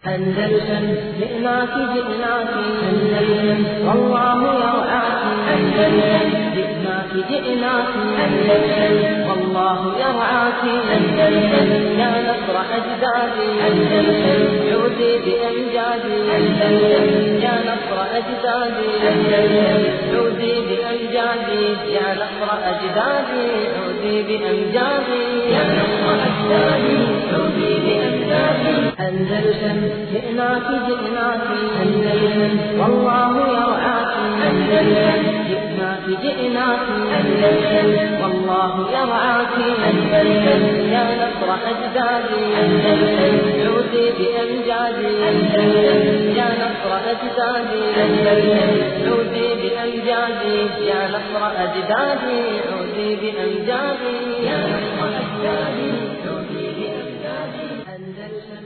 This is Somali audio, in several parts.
أندلسن جئناك جئناك أندلسن والله يرعاك أندلسن جئناك جئناك أندلسن والله يرعاك أندلسن يا نصر أجدادي أندلسن عودي بأمجادي أندلسن يا نصر أجدادي أندلسن عودي بأمجادي يا نصر أجدادي عودي بأمجادي يا نصر أجدادي عودي بأمجادي أندلسن جئناك جئناك أندلسن والله يرعاك أندلسن جئناك جئناك أندلسن والله يرعاك أندلسن يا نصر أجدادي أندلسن عودي بأمجادي أندلسن يا نصر أجدادي أندلسن عودي بأمجادي يا نصر أجدادي عودي بأمجادي يا نصر أجدادي عودي بأمجادي أندلسن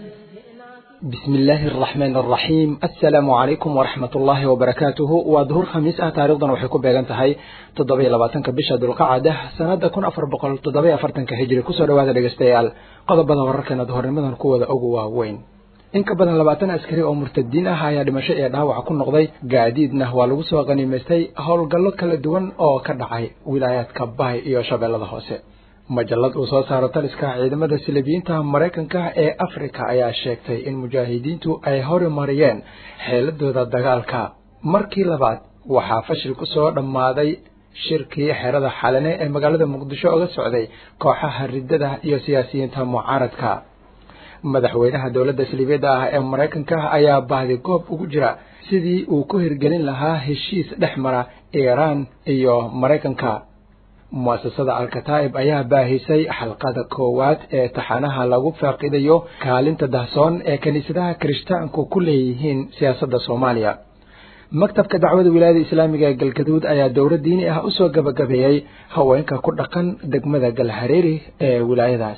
بسم الله الرحمن الرحيم السلام عليكم ورحمة الله وبركاته وظهور خميس آه تاريخنا وحي كوبيغان تهي تضبي لباتنك بشا دلقعدة سنة كون أفر بقل تضبي أفرتنك هجري كسو روادا لغستيال قضب بدا وركنا ظهور نمدن قوة أقوى وين in ka badan labaatan askari oo murtadiin ah ayaa dhimasho iyo dhaawac ku noqday gaadiidna waa lagu soo qaniimaystay howlgallo kala duwan oo ka dhacay wilaayaadka bahay iyo shabeellada hoose majallad uu soo saaro taliska ciidamada silibiyiinta maraykanka ee afrika ayaa sheegtay in mujaahidiintu ay horimariyeen xeeladooda dagaalka markii labaad waxaa fashil ku soo dhammaaday shirkii xerada xalane ee magaalada muqdisho oga socday kooxaha riddada iyo siyaasiyiinta mucaaradka madaxweynaha dowladda silibyada ah ee maraykanka ayaa baahdi goob ugu jira sidii uu ku hirgelin lahaa heshiis dhex mara iiraan iyo maraykanka mu'asasada alkataa'ib ayaa baahisay xalqada koowaad ee taxanaha lagu faaqidayo kaalinta dahsoon ee kiniisadaha kirishtaanku ku leeyihiin siyaasadda soomaaliya maktabka dacwada wilaayada islaamiga ee galgaduud ayaa dowro diini ah usoo gabagabeeyey haweenka ku dhaqan degmada galhareeri ee wilaayadaas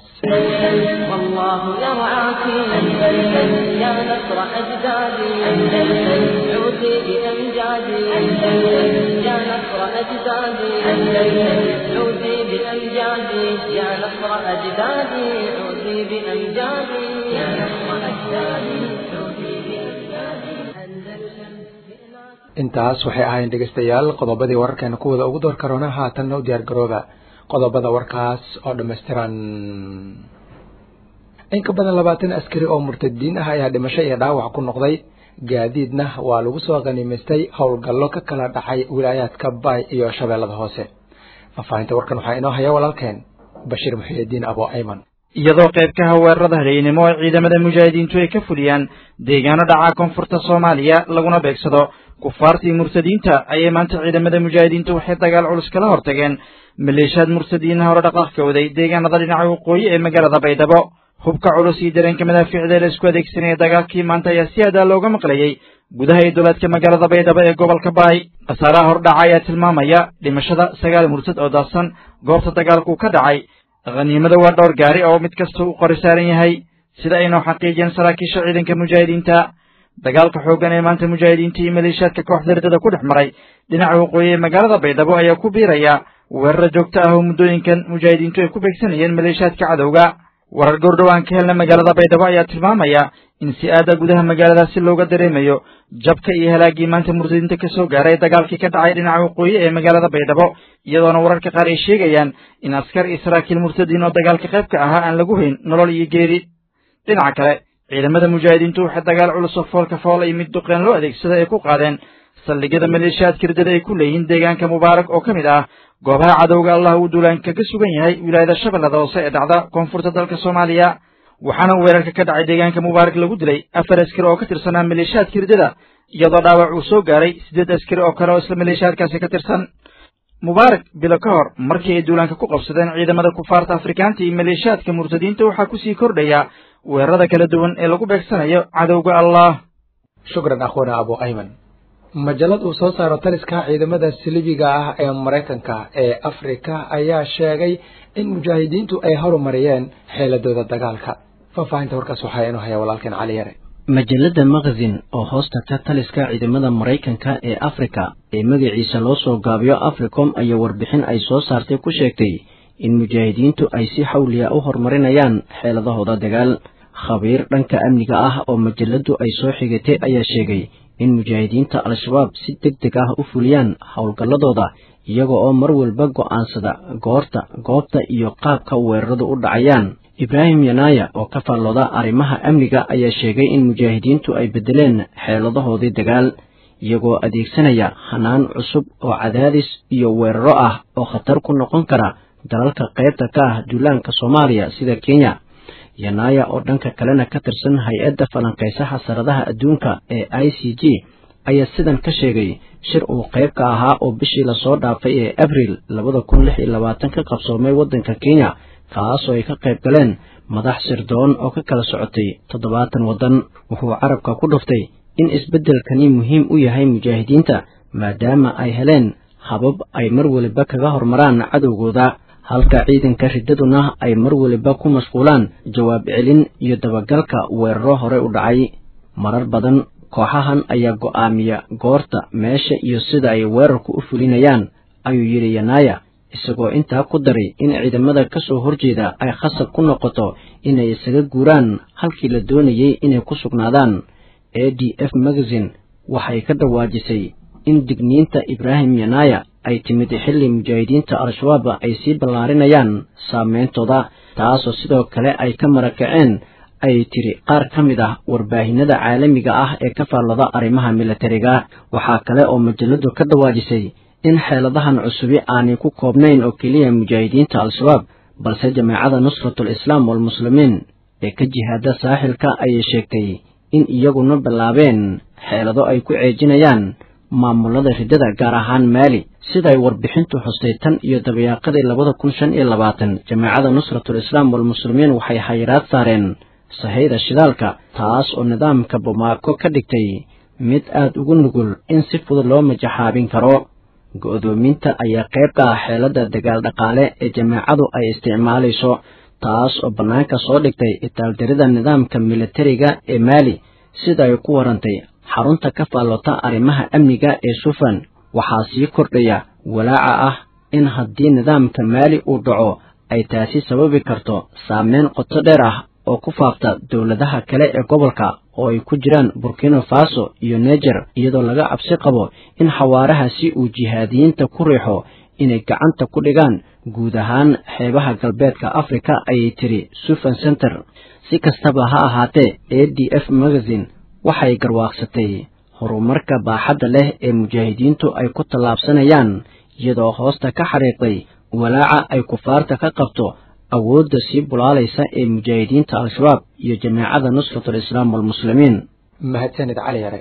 والله يرعاك أندلسن يا نصر أجدادي أندلسن عودي بأمجادي أندلسن يا نصر أجدادي أندلسن عودي بأمجادي يا نصر أجدادي عودي بأمجادي يا نصر أجدادي عودي بأمجادي أندلسن intaas waxay ahayn dhegeystayaal qodobadii wararkeena kuwada ugu door karoona haatanna u diyaar garooba qodobada warkaas oo dhammaystiran in ka badan labaatan askari oo murtadiin ah ayaa dhimasho iyo dhaawac ku noqday gaadiidna waa lagu soo qaniimaystay howlgallo ka kala dhacay wilaayaadka baay iyo shabeellada hoose faahfaahinta warkan waxaa inoo haya walaalkeen bashiir muxiidiin abo ayman iyadoo qaybkaha weerarada hareynimo ee ciidamada mujaahidiintu ay ka fuliyaan deegaano dhaca koonfurta soomaaliya laguna beegsado kufaartii murtadiinta ayay maanta ciidamada mujaahidiintu waxay dagaal culus kala hortageen maleeshiyaad murtadiinna hore dhaqaaqka waday deegaanada dhinaca waqooyi ee magaalada baydhabo hubka culus iyo dareenka madaafiicda la isku adeegsanaya dagaalkii maanta ayaa si adaa looga maqlayey gudaha iyo dowlaadka magaalada baydhabo ee gobolka baay khasaaraha hordhaca ayaa tilmaamaya dhimashada sagaal murtad oo daadsan goobta dagaalku ka dhacay khaniimada waa dhowr gaari oo mid kasta u qori saaran yahay sida aynoo xaqiijiyeen saraakiisha ciidanka mujaahidiinta dagaalka xooggan ee maanta mujaahidiinta iyo maleeshiyaadka kooxda riddada ku dhex maray dhinaca waqooyi ee magaalada baydhabo ayaa ku biiraya weeraro joogto ah oo muddooyinkan mujaahidiintu ay ku beegsanayeen maleeshiyaadka cadowga warar goordhow aan ka helna magaalada baydhabo ayaa tilmaamaya in si aada gudaha magaaladaasi looga dareemayo jabka iyo halaagii maanta murtadiinta ka soo gaaray dagaalkii ka dhacay dhinaca waqooyi ee magaalada baydhabo iyadoona wararka qaar ay sheegayaan in askar iyo saraakiil murtadiin oo dagaalka qaybka ahaa aan lagu hayn nolol iyo geeri dhinaca kale ciidamada mujaahidiintu waxay dagaal culus oo foolka foola iyo mid duqeen loo adeegsada ay ku qaadeen saldhigyada maleeshiyaadka riddada ay ku leeyihiin deegaanka mubaarak oo ka mid ah goobaha cadowga allah uu duulaanka ka sugan yahay wilaayada shabeellada hoose ee dhacda koonfurta dalka soomaaliya waxaana weerarka ka dhacay deegaanka mubaarak lagu dilay afar askari oo ka tirsanaa maleeshiyaadka riddada iyadoo dhaawac uu soo gaaray siddeed askari oo kale oo isla maleeshiyaadkaasi ka tirsan mubaarak bilo ka hor markii ay duulaanka ku qabsadeen ciidamada kufaarta afrikaanta iyo maleeshiyaadka murtadiinta waxaa kusii kordhaya weerarada kala duwan ee lagu beegsanayo cadowga allah shukran akhwana abu ayman majallad uu soo saaro taliska ciidamada silibiga ah ee maraykanka ee afrika ayaa sheegay in mujaahidiintu ay horumariyeen xeeladooda dagaalka faahfaahinta warkaas waxaa inoo haya walaalkeen cali yare majalladda makazin oo hoos tagta taliska ciidamada maraykanka ee afrika ee magaciisa loo soo gaabiyo africom ayaa warbixin ay soo saartay ku sheegtay in mujaahidiintu ay si xawliya u horumarinayaan xeeladahooda dagaal khabiir dhanka amniga ah oo majalladdu ay soo xigatay ayaa sheegay in mujaahidiinta al-shabaab si deg deg ah u fuliyaan howlgalladooda iyaga oo mar walba go'aansada goorta goobta iyo qaabka weeraradu u dhacayaan ibraahim yanaaya oo ka faallooda arrimaha amniga ayaa sheegay in mujaahidiintu ay beddeleen xeeladahoodii dagaal iyagoo adeegsanaya hanaan cusub oo cadaadis iyo weeraro ah oo khatar ku noqon kara dalalka qaybta ka ah duulaanka soomaaliya sida kenya yanaaya oo dhanka kalena ka tirsan hay-adda falanqaysa xasaradaha adduunka ee i c g ayaa sidan ka sheegay shir uu qayb ka ahaa oo bishii lasoo dhaafay ee abriil labada kun lix iyo labaatan ka qabsoomay waddanka kenya kaasoo ay ka qayb galeen madax sirdoon oo ka kala socotay toddobaatan waddan wuxuu carabka ku dhuftay in isbeddelkani muhiim u yahay mujaahidiinta maadaama ay heleen habab ay mar waliba kaga hormaraan cadowgooda halka ciidanka riddaduna ay mar waliba ku mashquulaan jawaab celin iyo dabagalka weeraro hore u dhacay marar badan kooxahan ayaa go'aamiya goorta meesha iyo sida ay weerarku u fulinayaan ayuu yidhi yanaaya isagoo intaa ku daray in ciidamada ka soo horjeeda ay khasab ku noqoto inay isaga guuraan halkii la doonayey inay ku sugnaadaan a d f magazine waxay ka dhawaajisay in digniinta ibraahim yanaaya ay timid xilli mujaahidiinta al-shabaab ay sii ballaarinayaan saameyntooda taasoo sidoo kale ay ka marakaceen ay tiri qaar ka mid ah warbaahinada caalamiga ah ee ka faallada arrimaha milatariga waxaa kale oo majaladu ka dhawaajisay in xeeladahan cusubi aanay ku koobnayn oo keliya mujaahidiinta al-shabaab balse jamaacada nusratul islaam walmuslimiin ee ka jihaada saaxilka ayay sheegtay in iyaguna bilaabeen xeelado ay ku ceejinayaan maamulada riddada gaar ahaan maali siday warbixintu xustay tan iyo dabayaaqadii labada kun shan iyo labaatan jamaacada nusratul islaam walmuslimiin waxay xayiraad saareen sahayda shidaalka taas oo nidaamka bomaako ka dhigtay mid aad ugu nugul in si fudud loo majaxaabin karo go'doominta ayaa qayb ka ah xeeladda dagaal dhaqaale ee jamaacadu ay isticmaalayso taas oo bannaanka soo dhigtay itaaldarida nidaamka militariga ee maali sida ay ku warantay xarunta ka faallota arrimaha amniga ee sufan waxaa sii kordhaya walaaca ah in haddii nidaamka maali uu dhaco ay taasi sababi karto saameyn qoto dheer ah oo ku faafta dowladaha kale ee gobolka oo ay ku jiraan burkina faso iyo neger iyadoo laga cabsi qabo in xawaarahaasi uu jihaadiyiinta ku riixo inay gacanta ku dhigaan guud ahaan xeebaha galbeedka afrika ayay tiri sufan center si kastaba ha ahaatee a d f magazine waxay garwaaqsatay horumarka baaxadda leh ee mujaahidiintu ay ku tallaabsanayaan iyadoo hoosta ka xariiqday walaaca ay kufaarta ka qabto awoodda sii bulaalaysa ee mujaahidiinta al-shabaab iyo jamaacada nusratul islaam walmuslimiin mahadsanid cali yare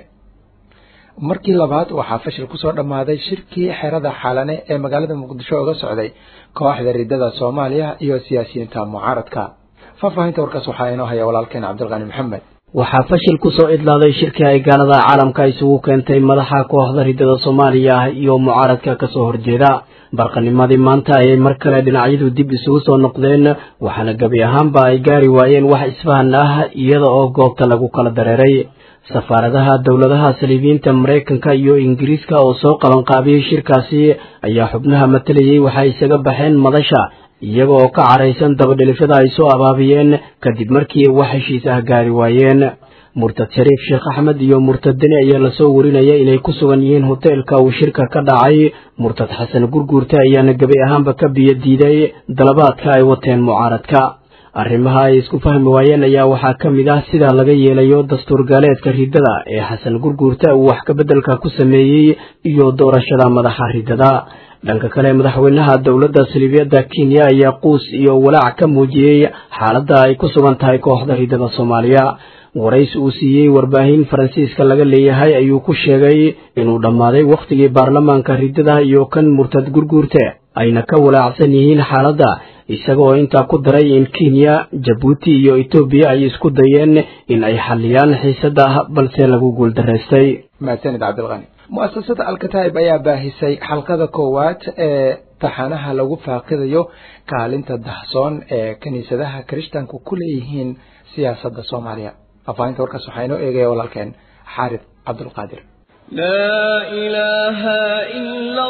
markii labaad waxaa fashil ku soo dhammaaday shirkii xerada xaalane ee magaalada muqdisho uga socday kooxda riddada soomaaliya iyo siyaasiyiinta mucaaradka faahfaahinta warkaas waxaa inoo haya walaalkeen cabdilqani maxamed waxaa fashil ku soo idlaaday shirkii ay gaalada caalamka isugu keentay madaxa kooxda riddada soomaaliya iyo mucaaradka kasoo horjeeda barqanimadii maanta ayay mar kale dhinacyadu dib isugu soo noqdeen waxaana gebi ahaanba ay gaari waayeen wax isfahan ah iyada oo goobta lagu kala dareeray safaaradaha dowladaha saliibiyiinta maraykanka iyo ingiriiska oo soo qabanqaabiyey shirkaasi ayaa xubnaha matalayey waxay isaga baxeen madasha iyaga oo ka caraysan dabadhelifyada ay soo abaabiyeen kadib markii wax heshiis ah gaari waayeen murtad shariif sheekh axmed iyo murtad deni ayaa lasoo warinaya inay ku sugan yihiin hoteelka uu shirka ka dhacay murtad xasan gurguurte ayaana gebi ahaanba ka biyo diiday dalabaadka ay wateen mucaaradka arrimaha ay isku fahmi waayeen ayaa waxaa ka mid ah sida laga yeelayo dastuur gaaleedka riddada ee xasan gurguurte uu wax kabeddelka ku sameeyey iyo doorashada madaxa riddada dhanka kale madaxweynaha dowladda saliibiyadda kenya ayaa quus iyo walaac ka muujiyey xaaladda ay ku sugan tahay kooxda riddada soomaaliya warays uu siiyey warbaahin faransiiska laga leeyahay ayuu ku sheegay inuu dhammaaday wakhtigii baarlamaanka riddada iyo kan murtad gurguurte ayna ka walaacsan yihiin xaaladda isaga oo intaa ku daray in kenya jabuuti iyo etoobiya ay isku dayeen in ay xalliyaan xiisadda balse lagu guuldaraystay mahadsanid cabdilqani mu'asasada alkataib ayaa baahisay xalqada koowaad ee taxanaha lagu faaqidayo kaalinta dahsoon ee kiniisadaha kirishtanku ku leeyihiin siyaasadda soomaaliya faafahinta warkaas waxaa inoo eegaya walaalkeen xaarid cabdulqaadir لا إله إلا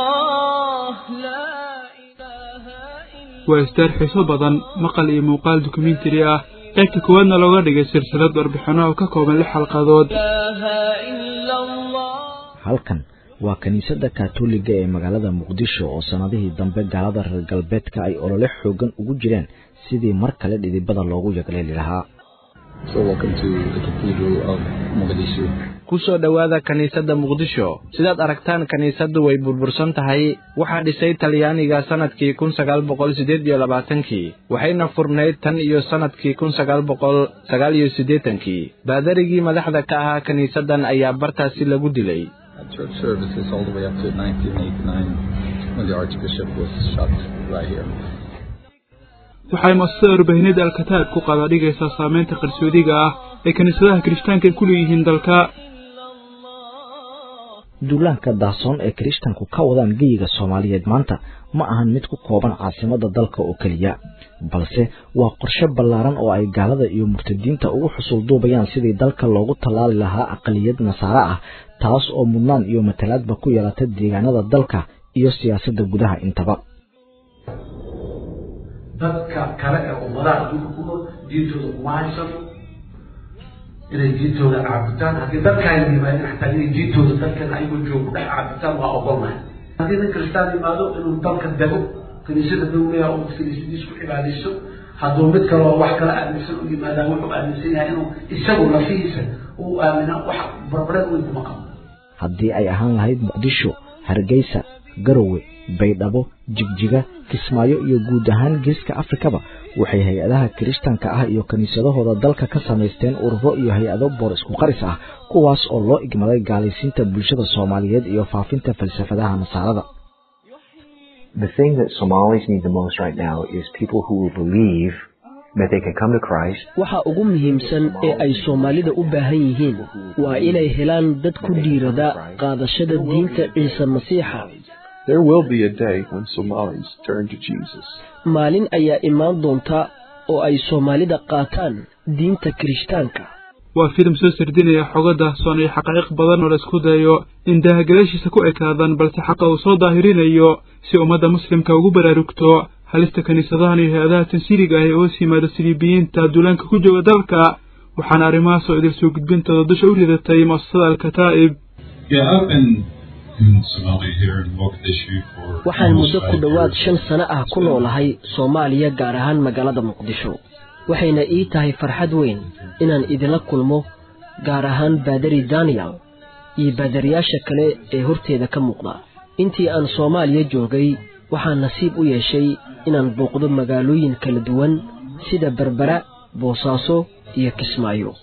الله لا إله إلا waa istaar xiiso badan maqal iyo muuqaal dokumentari ah qaybta koowaadna looga dhigay silsilad warbixino oo ka kooban lix xalqadood halkan waa kiniisadda kaatooliga ee magaalada muqdisho oo sannadihii dambe gaalada reer galbeedka ay olole xoogan ugu jireen sidii mar kale dhidibada loogu yagleeli lahaa kusoo dhowaada kiniisadda muqdisho sidaad aragtaan kiniisaddu way burbursan tahay waxaa dhisay talyaaniga sannadkii kun sagaal boqol siddeed iyo labaatankii waxayna furnayd tan iyo sannadkii kun sagaal boqol sagaal iyo siddeetankii baadarigii madaxda ka ahaa kiniisaddan ayaa bartaasi lagu dilay waxay muasasada warbaahineeda alkataab ku qaada dhigaysaa saameynta qarsoodiga ah ee kiniisadaha kirishtaanka ay ku leeyihiin dalka duulaanka daasoon ee kirishtanku ka wadaan geyiga soomaaliyeed maanta ma ahan mid ku kooban caasimadda dalka oo keliya balse waa qorshe ballaaran oo ay gaalada iyo murtadiinta ugu xusul duubayaan sidii dalka loogu tallaali lahaa aqaliyad nasaare ah taas oo mudnaan iyo matalaadba ku yeelata deegaanada dalka iyo siyaasadda gudaha intaba dadka kale ee ummadaha adduunka ku nool diintooda kuma haysano inay diintooda caabutaan haddii dadkaan yimaadeen xataa inay diintooda dalkan ayagoo joogo dhex caabutaan waa ogolnahay haddii nin kristaan yimaado inuu dalka dego kiniisada dowleha uu kiniisadiis ku cibaadaysto hadduu mid kaloo wax kala aaminsan u yimaadaan wuxuu aaminsan yahay inuu isagu lafihiisa uu aamina wax barbareed weyn kuma qabo haddii ay ahaan lahayd muqdisho hargeysa garowe baydhabo jigjiga kismaayo iyo guud ahaan geeska afrikaba waxay hay-adaha kirishtanka ah iyo kiniisadahooda dalka ka samaysteen ururo iyo hay-ado boor isku qaris ah kuwaas oo loo igmaday gaalaysiinta bulshada soomaaliyeed iyo faafinta falsafadaha nasaarada The thing that Somalis need the most right now is people who will believe that they can come to Christ. waxa ugu muhiimsan ee ay soomaalida u baahan yihiin waa inay helaan dad ku dhiirada qaadashada diinta ciise masiixa There will be a day when Somalis turn to Jesus. maalin ayaa imaan doonta oo ay soomaalida qaataan diinta kirishtaanka waa filim soo sardinaya xogo daahsoon iyo xaqaa'iq badan oo la isku dayo in daahagalaashiisa ku ekaadaan balse xaqa uu soo daahirinayo si ummadda muslimka ugu baraarugto halista kiniisadahan iyo hay-adaha tansiiriga ah ee hoos yimaada siliibiyiinta duulaanka ku jooga dalka waxaana arrimahaas oo idil soo gudbintooda dusha u ridatay mu'asasada alkataa'ib waxaan muddo ku dhowaad shan sano ah ku noolahay soomaaliya gaar ahaan magaalada muqdisho waxayna ii tahay farxad weyn inaan idinla kulmo gaar ahaan baadari daniel iyo baadariyaasha kale ee horteeda ka muuqda intii aan soomaaliya joogay waxaan nasiib u yeeshay inaan booqdo magaalooyin kala duwan sida berbera boosaaso iyo kismaayo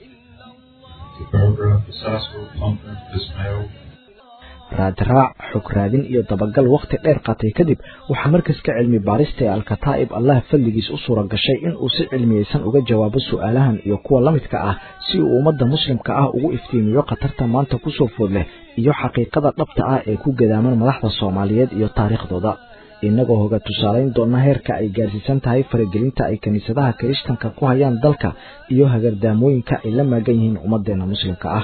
raadraac xog raadin iyo dabagal wakhti dheer qaatay kadib waxaa markaska cilmi baarista ee alkataa'ib allah fadligiis u suura gashay in uu si cilmiyeysan uga jawaabo su'aalahan iyo kuwa la midka ah si uu ummadda muslimka ah ugu iftiimiyo khatarta maanta kusoo food leh iyo xaqiiqada dhabta ah ee ku gadaaman madaxda soomaaliyeed iyo taariikhdooda innagoo hoga tusaalayn doona heerka ay gaarsiisan tahay faragelinta ay kiniisadaha kirishtanka ku hayaan dalka iyo hagardaamooyinka ay la maagan yihiin ummaddeena muslimka ah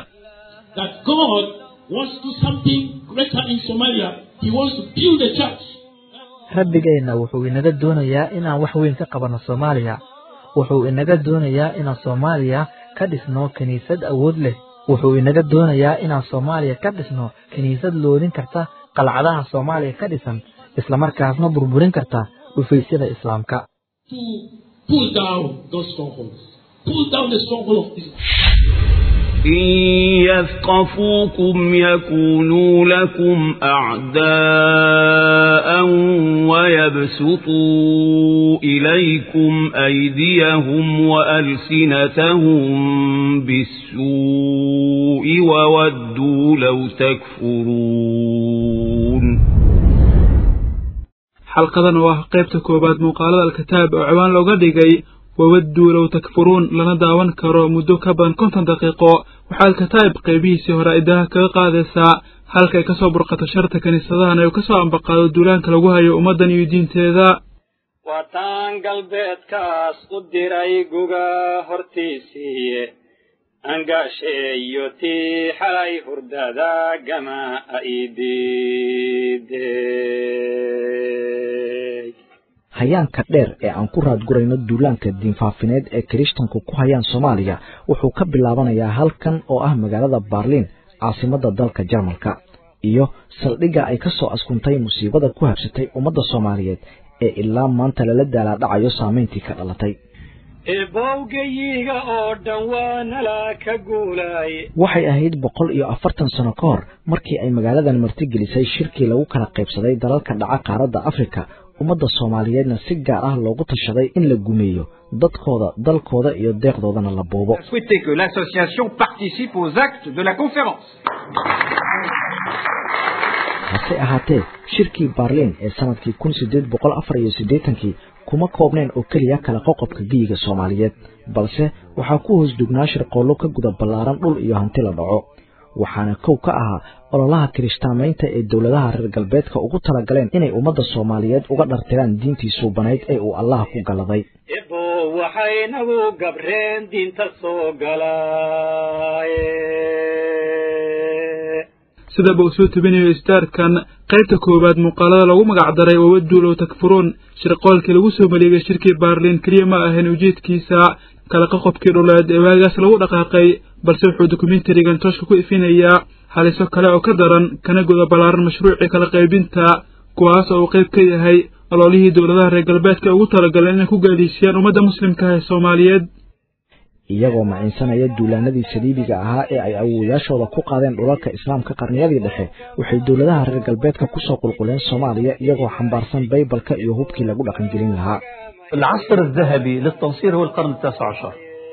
rabbigeenna wuxuu inaga doonayaa inaan wax weyn ka qabanno soomaaliya wuxuu inaga doonayaa inaan soomaaliya ka dhisno kiniisad awood leh wuxuu inaga doonayaa inaan soomaaliya ka dhisno kiniisad loodin karta qalcadaha soomaaliya ka dhisan islamarkaasna burburin karta dhufaysyada islaamka إن يثقفوكم يكونوا لكم أعداء ويبسطوا إليكم أيديهم وألسنتهم بالسوء وودوا لو تكفرون xalqadan oo ah qaybta koowaad muuqaalada alkitaab oo ciwaan looga dhigay wawadduu low takfuruun lana daawan karo muddo ka badan konton daqiiqo waxaa alkataa'ib qaybihiisii hore idaha kaga qaadaysaa halka ay ka soo burqato sharta kiniisadahan ee uu ka soo ambaqaado duulaanka lagu hayo ummaddan iyo diinteeda wataan galbeedkaas u diray guga hortiisii angaasheeyo tii xalay hurdada gama idiidey hayaanka dheer ee aan ku raadgurayno duulaanka diinfaafineed ee kirishtanku ku hayaan soomaaliya wuxuu ka bilaabanayaa halkan oo ah magaalada baarliin caasimadda dalka jarmalka iyo saldhigga ay ka soo askuntay musiibada ku habsatay ummadda soomaaliyeed ee ilaa maanta lala daalaadhacayo saamayntii ka dhalatay eebowgayiga oo dhan waa nala ka guulay waxay ahayd boqol iyo afartan sano ka hor markii ay magaaladan martigelisay shirkii lagu kala qaybsaday dalalka dhaca qaaradda afrika ummadda soomaaliyeedna si gaar ah loogu tashaday in la gumeeyo dadkooda dalkooda iyo deeqdoodana la boobo souhaiter que l'association participe aux actes de la conférence. hase ahaatee shirkii baarliin ee sanadkii kun sideed boqol afar iyo siddeetankii kuma koobneen oo keliya kala qoqobka geyiga soomaaliyeed balse waxaa ku hoos dugnaa shirqoollo ka guda ballaaran dhul iyo hanti la dhaco waxaana kow ka ahaa ololaha kirishtaamaynta ee dowladaha reer galbeedka ugu talagaleen inay ummadda soomaaliyeed uga dhartiraan diintii suubanayd ee uu allaha ku galladay ebo waxaynagu gabreen diinta soo galaaye sidaba uu soo tebinayo istaarkan qaybta koowaad muuqaalada lagu magacdaray wawaduu low takfuruun shirqoolkii lagu soo maleegay shirkii baarliin keliya ma ahayn ujeedkiisa kala qoqobkii dhuleed ee waagaas lagu dhaqaaqay balse wuxuu dokumentarigan tooshka ku ifinayaa haliso kale oo ka daran kana guda ballaaran mashruucii kala qaybinta kuwaas oo uu qayb ka yahay ololihii dowladaha reer galbeedka ugu talagaleen inay ku gaadiisiyaan ummadda muslimka ah ee soomaaliyeed iyagoo maciinsanaya duulaanadii saliibiga ahaa ee ay awoodayaashooda ku qaadeen dhulalka islaamka qarniyadii dhexe waxay dowladaha reer galbeedka kusoo qulquleen soomaaliya iyagoo xambaarsan baybalka iyo hubkii lagu dhaqangelin lahaa العصر الذهبي للتنصير هو القرن التاسع عشر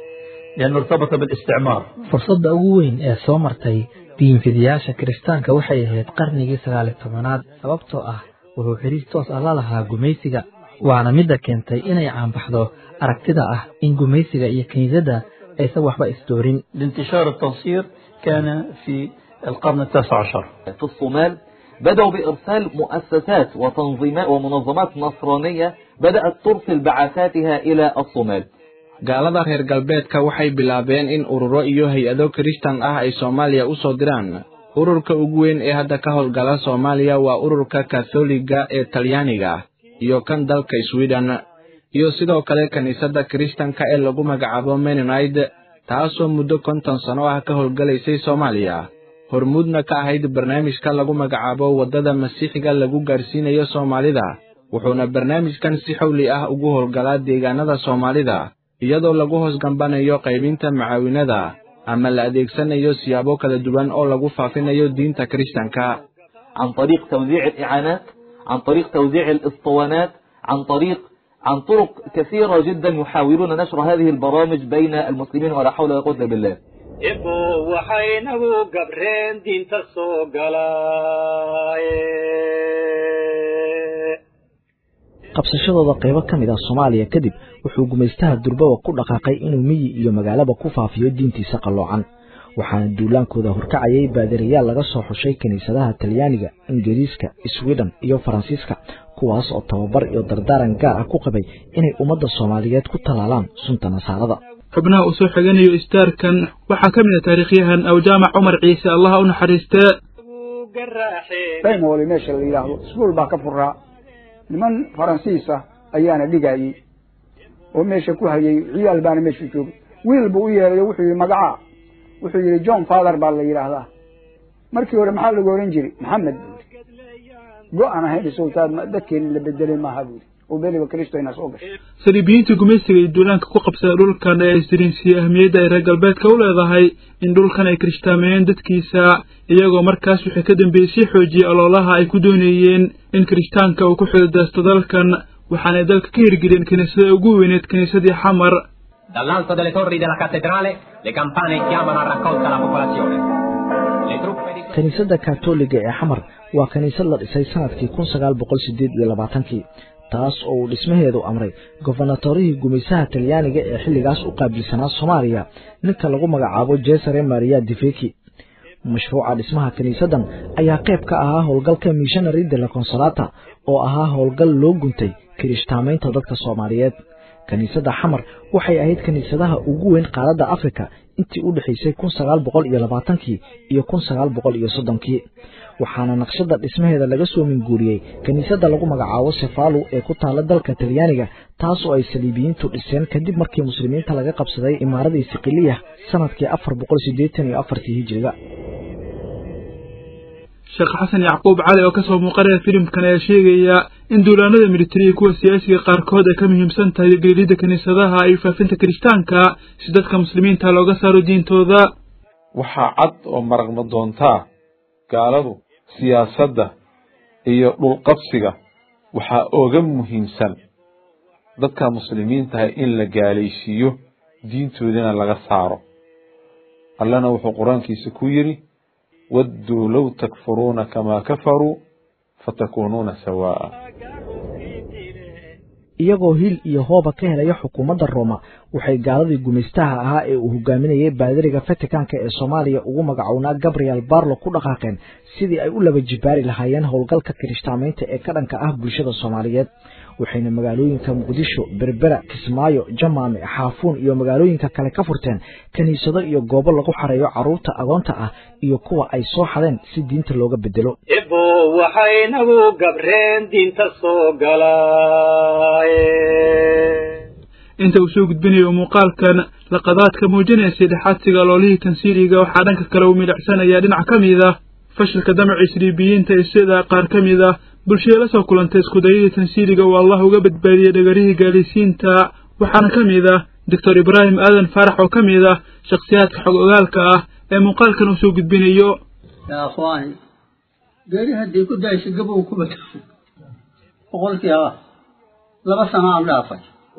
لأنه ارتبط بالاستعمار fursadda ugu weyn ee soo martay diinfidiyaasha kiristaanka waxay ahayd qarnigii sagaali tobanaad sababtoo ah wuxuu xiriir toos ah la lahaa gumaysiga waana midda keentay inay caanbaxdo aragtida ah in gumaysiga iyo kiniisadda aysan waxba isdoorin لانتشار التنصير كان في القرن التاسع عشر في الصومال بدأوا بإرسال مؤسسات وتنظيمات ومنظمات نصرانية بدأت ترسل بعثاتها إلى الصومال gaalada reer galbeedka waxay bilaabeen in ururo iyo hay-ado kirishtan ah ay soomaaliya u soo diraan ururka ugu weyn ee hadda ka howlgala soomaaliya waa ururka katholiga ee talyaaniga iyo kan dalka sweden iyo sidoo kale kiniisadda kirishtanka ee lagu magacaabo menonide taasoo muddo konton sano ah ka howlgalaysay soomaaliya hormuudna ka ahayd barnaamijka lagu magacaabo waddada masiixiga lagu gaarsiinayo soomaalida wuxuuna barnaamijkan si xowli ah ugu howlgalaa deegaanada soomaalida iyadoo lagu hoos gambanayo qaybinta macaawinada ama la adeegsanayo siyaabo kala duwan oo lagu faafinayo diinta kirishtanka عن طريق توزيع الإعانات عن طريق توزيع الإسطوانات عن طريق عن طرق كثيرة جدا يحاولون نشر هذه البرامج بين المسلمين ولا حول ولا قوة إلا بالله ebo waxaynagu gabreen diinta soo galaaye qabsashadooda qaybo ka mid ah soomaaliya kadib wuxuu gumaystaha durbaba ku dhaqaaqay inuu miyi iyo magaalaba ku faafiyo diintiisa qalloocan waxaana duulaankooda horkacayay baadiriyaal laga soo xushay kiniisadaha talyaaniga ingiriiska sweden iyo faransiiska kuwaas oo tababar iyo dardaaran gaar ah ku qabay inay ummadda soomaaliyeed ku tallaalaan sunta nasaarada xubnaha uu soo xiganayo istaarkan waxaa ka mid ah taariikhyahan awjaamac cumar ciise allaha u naxariistee daymoli meesha la yidhaahdo iskuol baa ka furaa niman faransiis ah ayaana dhigayey oo meesha ku hayay ciyaal baana meesha joogay wiil buu u yeeray wuxuu yihi magacaa wuxuu yihi john father baa la yidhaahdaa markii hore maxaa lagu oran jiray maxamed buu yidhi go-an ahayn sultaan dadkeeni la bedelay maaha buu yidhi oo beliba kristo ina soo gashay saliibiyiinta gumaysiga iyo duulaanka ku qabsada dhulkan ee isdiriinsiye ahmiyadda ay reer galbeedka u leedahay in dhulkan ay kirishtaameyeen dadkiisa iyagoo markaas wixii ka dambeeyey sii xoojiyey oloolaha ay ku doonayeen in kirishtaanka uu ku xididaysto dalkan waxaanay dalka ka hirgeliyeen kiniisada ugu weyneed kiniisadii xamar Dall'alto delle torri della cattedrale le campane chiamano a raccolta la popolazione. Le truppe di kiniisadda katoliga ee xamar waa kiniisad la dhisay sanadkii kun sagaal boqol sideed iyo labaatankii taas oo uu dhismaheedu amray gobernatorihii gumaysaha talyaaniga ee xilligaas u qaabilsanaa soomaaliya ninka lagu magacaabo jesare maria diveki mashruuca dhismaha kiniisaddan ayaa qayb ka ahaa howlgalka missionary de la consolata oo ahaa howlgal loo guntay kirishtaamaynta dadka soomaaliyeed kiniisadda xamar waxay ahayd kiniisadaha ugu weyn qaaradda afrika intii u dhexaysay kun sagaal boqol iyo labaatankii iyo kun sagaal boqol iyo soddonkii waxaana naqshadda dhismaheeda laga soo minguuriyey kiniisadda lagu magacaabo sefalu ee ku taala dalka talyaaniga taas oo ay saliibiyiintu dhiseen kadib markii muslimiinta laga qabsaday imaaradii siqiliya sanadkii afar boqol siddeetan iyo afartii hijiriga sheekh xasan yacquub cali oo kasoo muuqanaya filimkan ayaa sheegaya in duulaanada militariga kuwa siyaasiga qaarkood ay ka muhiimsan tahay geelida kiniisadaha iyo faafinta kirishtaanka si dadka muslimiinta looga saaro diintooda waxaa cad oo maragma doontaa gaaladu siyaasadda iyo dhulqabsiga waxaa oga muhiimsan dadka muslimiintaha in la gaalaysiiyo diintoodana laga saaro allana wuxuu qur-aankiisa ku yidhi wadduu low takfuruuna kamaa kafaruu fatakuunuuna sawaa'a iyagoo hil iyo hooba ka helaya xukuumadda rooma waxay gaaladii gumaystaha ahaa ee uu hogaaminayay baadiriga vaticanka ee soomaaliya ugu magacownaa gabriel barlo ku dhaqaaqeen sidii ay u laba jibaari lahaayeen howlgalka kirishtaamaynta ee ka dhanka ah bulshada soomaaliyeed waxayna magaalooyinka muqdisho berbera kismaayo jamaame xaafuun iyo magaalooyinka kale ka furteen kiniisado iyo goobo lagu xareeyo carruurta agoonta ah iyo kuwa ay soo xadeen si diinta looga bedelo ebo waxaynagu gabreen diinta soo galaaye inta uu soo gudbinayo muuqaalkan laqadaadka muujinaya saddexaadsiga loolihii tansiiliga waxaa dhanka kale uu midhacsanayaa dhinac ka mid ah fashilka damaca isriibiyiinta ee sida qaar ka mid ah bulshada la soo kulantay iskudayadii tansiiliga uu allah uga badbaadiyey dhagarihii gaalaysiinta waxaana ka mid ah doctor ibraahim aadan faarax oo ka mid ah shakhsiyaadka xog ogaalka ah ee muuqaalkan uu soo gudbinayo yaa akhwaani geeri haddii ku daysa gabow ku bato boqolkii ah laba sano aan dhaafay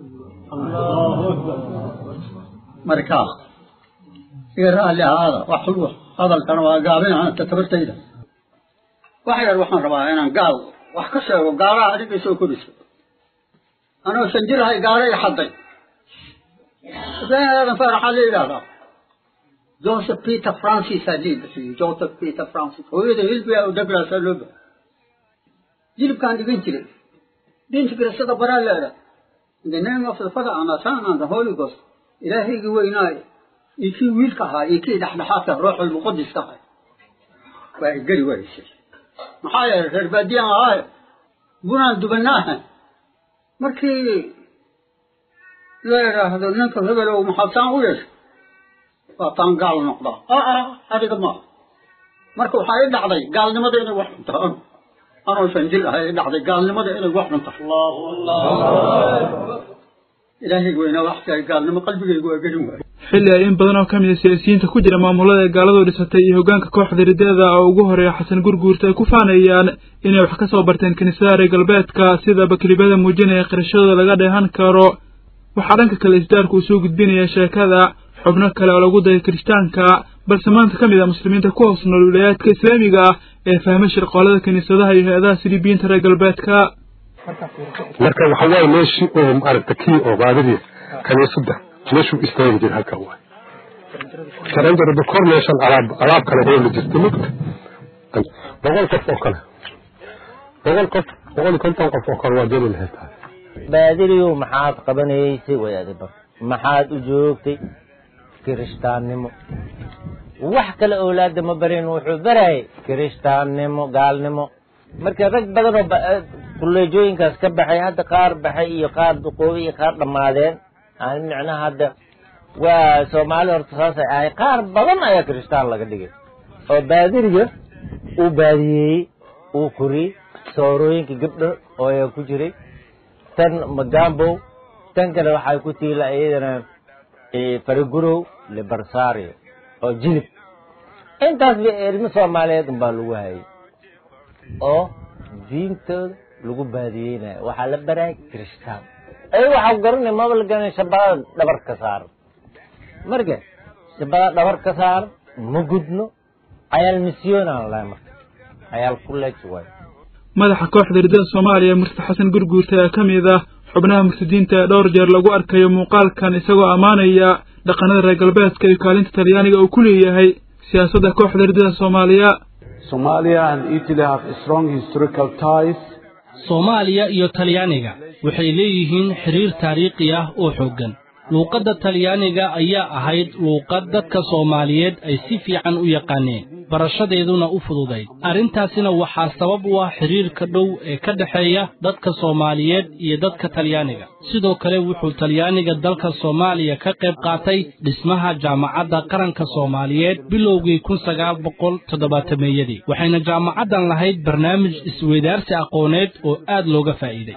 markaa iga raalli ahaada wax xulwa hadalkana waa gaabin anta tabartayda wax yar waxaan rabaa inaan gaal wax ka sheego gaalaha adiga soo korisa anoo shan jirahay gaala i xaday ibraahim aadan faaraxaa la yidhaahdaa joseph peter francis aa lii bixiyey joseph peter francis hooyada hilbiga oo douglasaa loo baxay jilibkaan dhigan jiray diinta kirasada baraa leeda in the name of the father and the son and the holy ghost ilaahaygii weynaaye iyo kii wiilka ahaa iyo kii dhexdhexaadka ruuxul muqadiska ahay waa ay geli waysay maxaa yeelay reer baadiyaan ahaaye bunaan dubanaaha markii la yidhaahdo ninka hebelow maxaabtaan u yeeshay waa taan gaal noqdaa aa adiga maaha marka waxaa i dhacday gaalnimada inay wax cunto anoo shan jil ahay i dhacday gaalnimada inay wax cunto ilaahay weynaa wax tahay gaalnimo qalbigaygu waa gelin waayo xilli ay in badan oo ka mida siyaasiyiinta ku jira maamulada ee gaaladu dhisatay iyo hoggaanka kooxda riddada oo ugu horeeya xasan gurguurta ay ku faanayaan inay wax ka soo barteen kiniisadaha reer galbeedka sida baklibada muujinaya qirashadooda laga dheehan karo waxaa dhanka kale isdaarku uu soo gudbinaya sheekada xubno kale oo lagu dayay kirishtaanka balse maanta ka mid ah muslimiinta ku hoos nool wilayaadka islaamiga ah ee fahmay shirqoolada kiniisadaha iyo hay-adaha siliibiyiinta reer galbeedka marka waxa waaye meeshii oo maaragta kii oo baadidii kaniisadda meeshuu istaagi jira halka waay jaranjarada kor meeshan alaab alaab kale hooli jirta mugta boqol qof oo kale boqol qof boqol iyo konton qof oo kale waa jeli lahayd baadiriyow maxaad qabanaysay wadaadiba maxaad u joogtay kirishtaannimo wax kale owlaada ma barin wuxuu barayay kirishtaannimo gaalnimo marka rag badan oo kulleejooyinkaas ka baxay hadda qaar baxay iyo qaar duqoobay iyo qaar dhammaadeen aan micnaha hadda waa soomaali horta saasay ahay qaar badan ayaa kirishtaan laga dhigay oo baadiriga uu baadiyeeyey uu koriyey soorooyinka gabdho oo ayaa ku jiray tan magambow tan kale waxay ku tiila iyadana farigurow libarsario oo jilib intaas ba ilmo soomaaliyeed unbaa lagu hayay oo diintooda lagu baadiyeynayo waxaa la baraya kirishtaan ay waxaa garanay maba la garanay shabaqada dhabar ka saaran marka shabaqada dhabar ka saaran ma gudno cayaal misyoon aan lahay marka cayaal kuleej waay madaxa kooxda riddada soomaaliya murtad xasan gurguurta ee ka mid ah xubnaha murtadiinta ee dhowr jeer lagu arkayo muuqaalkan isagoo ammaanaya dhaqanada reer galbeedka iyo kaalinta talyaaniga uu ku leeyahay siyaasadda kooxda riddada soomaaliya Somalia and Italy have strong historical ties. soomaaliya iyo talyaaniga waxay leeyihiin xiriir taariikhi ah oo xooggan luuqadda talyaaniga ayaa ahayd luuqad dadka soomaaliyeed ay si fiican u yaqaaneen barashadeeduna u fududayd arrintaasina waxaa sabab u ah xiriirka dhow ee ka dhexeeya dadka soomaaliyeed iyo dadka talyaaniga sidoo kale wuxuu talyaaniga dalka soomaaliya ka qayb qaatay dhismaha jaamacadda qaranka soomaaliyeed bilowgii kun sagaal boqol toddobaatameeyadii waxayna jaamacaddan lahayd barnaamij isweydaarsi aqooneed oo aad looga faa'iiday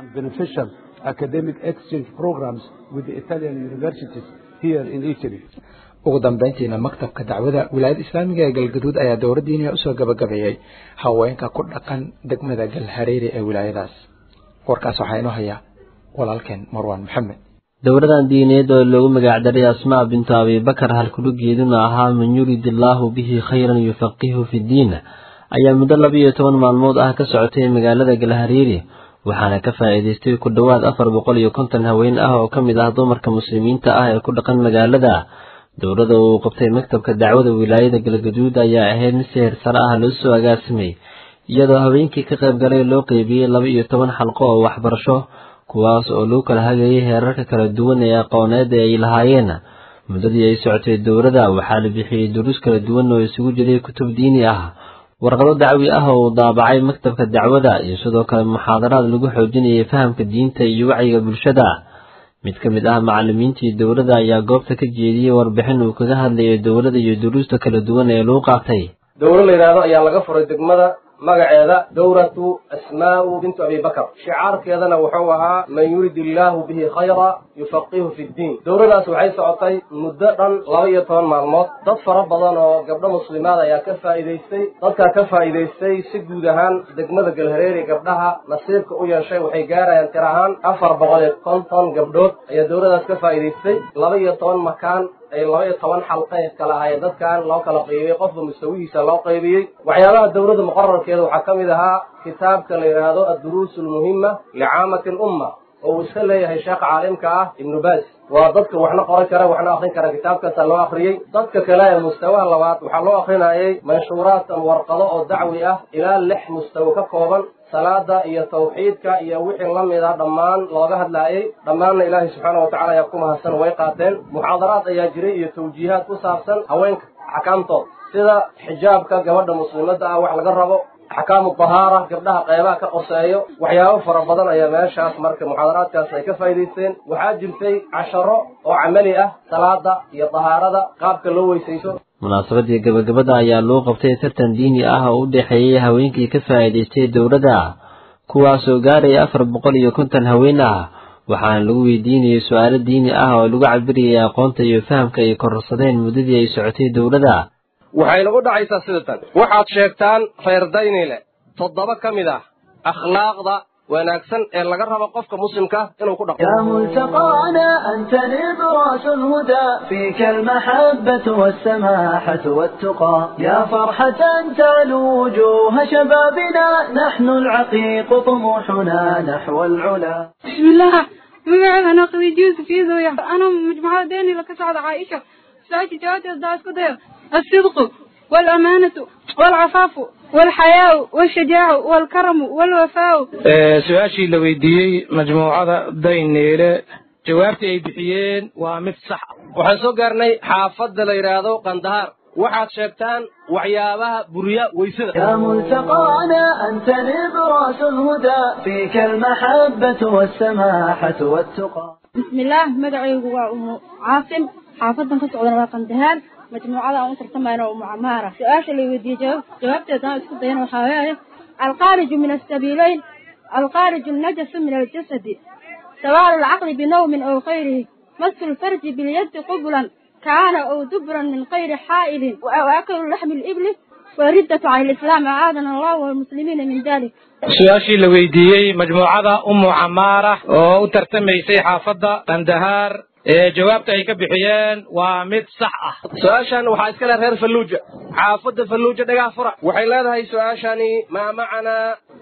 academic exchange programs with the Italian universities here in Italy. ugu dambayntiina maktabka dacwada wilaayada islaamiga ee galgaduud ayaa dowladdiiniya usoo gabagabeeyey haweenka ku dhaqan degmada galhareeri ee wilaayadaas warkaas waxaa inoo haya walaalkeen marwaan maxamed dowladan diineed oo loogu magacdaray asmaa bintu abibakar halkudhugeeduna ahaa man yurid illaahu bihi khayran yufaqihu fi ddiin ayaa muddo laba iyo toban maalmood ah ka socotay magaalada galhareeri waxaana ka faa'iidaystay ku dhowaad afar boqol iyo konton haween ah oo ka mid ah dumarka muslimiinta ah ee ku dhaqan magaalada dowladda uu qabtay maktabka dacwada wilaayada galgaduud ayaa ahayd mid si heersare ah loo soo agaasimay iyadoo haweenkii ka qayb galay loo qeybiyey laba iyo toban xalqo oo waxbarasho kuwaas oo lagu kala hagayay heerarka kala duwan ee aqooneed ee ay lahaayeen muddadii ay socotay dowladda waxaa la bixiyey duruus kala duwan oo isugu jiray kutub diini ah warqado dacwi ah oo uu daabacay maktabka dacwada iyo sidoo kale muxaadaraad lagu xoojinayay fahamka diinta iyo wacyiga bulshada mid ka mid ah macallimiintii dowladda ayaa goobta ka jeediyey warbixin uu kaga hadlayay dowladda iyo duruusta kala duwan ee lagu qaatay dowlo la yidhaahdo ayaa laga furay degmada magaceeda dowratu asmaa'u bintu abibakar shicaarkeedana wuxuu ahaa man yurid illaahu bihi khayra yufaqihu fi ddiin dowladaas waxay socotay muddo dhan laba iyo toban maalmood dad fara badan oo gabdho muslimaad ayaa ka faa'iidaystay dadkaa ka faa'iidaystay si guud ahaan degmada galhareeri gabdhaha nasiibka u yeeshay waxay gaarayaan tir ahaan afar boqol iyo konton gabdhood ayaa dowladaas ka faa'iidaystay laba iyo toban makaan ay laba iyo toban xalqa kala ahaayeen dadkan loo kala qaybiyey qofba mustawihiisa loo qaybiyey waxyaabaha dowladda muqararkeeda waxaa ka mid ahaa kitaabka la yidhaahdo adduruus almuhima licaamati lumma oo uu iska leeyahay sheekha caalimka ah ibnu baas waa dadka waxna qoran kara waxna akrin kara kitaabkaasaa loo akriyey dadka kale ee mustawaha labaad waxaa loo akrinayay manshuuraat ama warqado oo dacwi ah ilaa lix mustawo ka kooban salaada iyo tawxiidka iyo wixii la mid ah dhammaan looga hadlaayay dhammaanna ilaahay subxaana wa tacala ayaa ku mahadsan way qaateen muxaadaraad ayaa jiray iyo tawjiihaad ku saabsan haweenka axkaamtood sida xijaabka gabadha muslimadda ah wax laga rabo axkaamu dahaara gabdhaha qeybaha ka qoseeyo waxyaabo fara badan ayaa meeshaas marka muxaadaraadkaas ay ka faa'iidaysteen waxaa jirtay casharo oo camali ah salaada iyo dahaarada qaabka loo weysayso munaasabadii gabagabada ayaa loo qabtay tartan diini ah oo u dhexeeyey haweenkii ka faa'iidaystay dowladda kuwaasoo gaaraya afar boqol iyo konton haween ah waxaana lagu weydiinayay su-aalo diini ah oo lagu cabirayay aqoonta iyo fahamka ay kororsadeen muddadii ay socotay dowladda waxayna u dhacaysaa sida tan waxaad sheegtaan reerdaynile toddoba ka mid ah akhlaaqda wanaagsan ee laga rabo qofka muslimka inuu ku dhaqmo يا ملتقانا أنت نبراس الهدى فيك المحبة والسماحة والتقى يا فرحة تعلو وجوه شبابنا نحن العقيق طموحنا نحو العلا بسم الله magacayga anaa khadiija yuusuf iidooya ana majmucada deeni ka socda caaisha su-aasha jawaabteeda daa isku dayo الصدق والأمانة والعفاف والحياء والشجاع والكرم والوفاء su-aashii la weydiiyey majmuucada dayneele jawaabtii ay bixiyeen waa mid sax ah waxaan soo gaarnay xaafadda la yidhaahdo qandahaar waxaad sheegtaan waxyaabaha buriya weysada يا ملتقانا أنت نبراس الهدى فيك المحبة والسماحة والتقى بسم الله مدعيgu waa umu caasim xaafadan ka socdana waa qandahaar majmuucada aan u tartamayna umu camaara su-aasha la weydiiyey jawaab jawaabteeda aan isku dayana waxaa weeye alkhaariju min asabiileyn alkhaariju najasu min aljasadi sawaalu lcaqli binawmin aw khayrihi masu lfarji bilyadi qublan kaana aw dubran min khayri xaa'ilin waaklu laxmi libli wariddatu cala lislaam acaadana allahu walmuslimiina min dalik su-aashii la weydiiyey majmuucada umu camaara oo u tartamaysay xaafadda qandahaar ee jawaabta ay ka bixiyeen waa mid sax ah su-aashan waxaa iska leh reer falluuja xaafadda falluuja dhagaha fura waxay leedahay su-aashani maa macanaa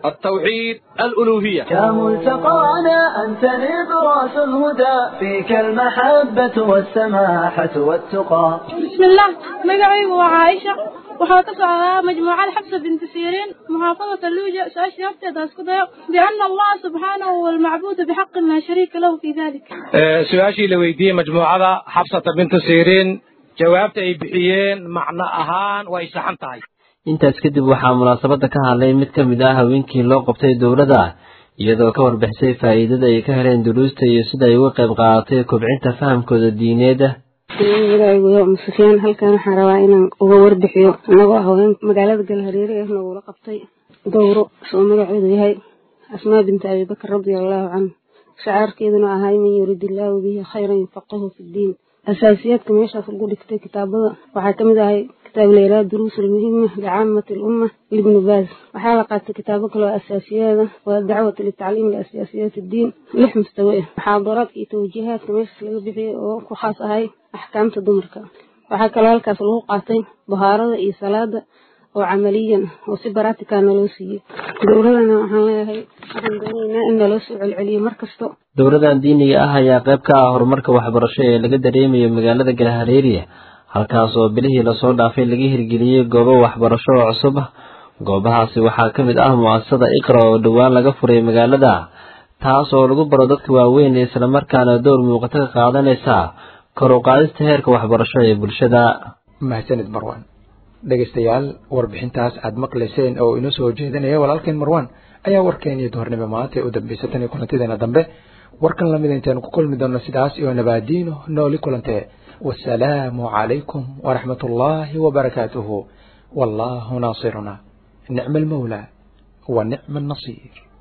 التوحيد الألوهية كملتقانا أنت نبراس الهدى فيك المحبة والسماحة والتقى بسم الله مقعي وعائشة waxaa ka socdaa majmuucada xabsa binti siirin muxaafadata luuja su-aashii horteeda isku dayo biana allaha subxaanahu huwa almacbuudu bixaqin laa shariika lahu fi dalik su-aashii la weydiiyey majmuucada xabsata bintu siirin jawaabta ay bixiyeen macno ahaan way saxan tahay intaas kadib waxaa munaasabadda ka hadlay mid ka mid ah haweenkii loo qabtay dowladda iyadoo ka warbixisay faa'iidada ay ka heleen duruusta iyo sida ay uga qayb qaadatay kobcinta fahamkooda diineed magacaygu musufyaan halkan waxaan rabaa inaan uga warbixiyo annagoo haween magaalada galhareere ah nagula qabtay dowro oo magaceedu yahay asmaa binti abibakar radia allahu canhu shacaarkeeduna ahay man yurid illaahu bihi khayran yufaqihu fi ddiin asaasiyaadka meeshaas lagu dhigtay kitaabada waxaa kamid ahay kitaab laylaha duruus almuhima licaamati alumma libnu baaz waxaa la qaatay kitaabo kaloo asaasiyaada waa dacwat litacliim liasiyaasiyaat addiin lix mustawe ah muxaadaraadka iyo tawjiihaadka meeshaas laga bixiyay oo ku khaas ahay axkaamta dumarka waxaa kaloo halkaas lagu qaatay bahaarada iyo salaada oo camaliyan oo si baratika naloo siiyey dowladana waxaan leeyahay waxaan doonaynaa in naloo soo celceliyo mar kasto dowladan diiniga ah ayaa qayb ka ah horumarka waxbarasho ee laga dareemayo magaalada galhareeriya halkaas oo bilihii lasoo dhaafay laga hirgeliyey goobo waxbarasho oo cusub goobahaasi waxaa ka mid ah mu'asasada iqra oo dhowaan laga furay magaalada taas oo lagu baro dadka waaweyn islamarkaana door muuqato ka qaadanaysa kor u qaadista heerka waxbarasho ee bulshada mahadsanid marwan dhegaystayaal warbixintaas aad maqlayseen oo inoo soo jeedinaya walaalkeen marwan ayaa warkeeniyo duhornimo maanta ee u dambeysay tan iyo kulantideena dambe warkan lamid intaynu ku kulmi doonno sidaas iyo nabaadiino nooli kulantee wasalaamu calaykum waraxmat ullaahi wabarakaatuhu wallaahu naasiruna nicma almawlaa wa nicma annasiir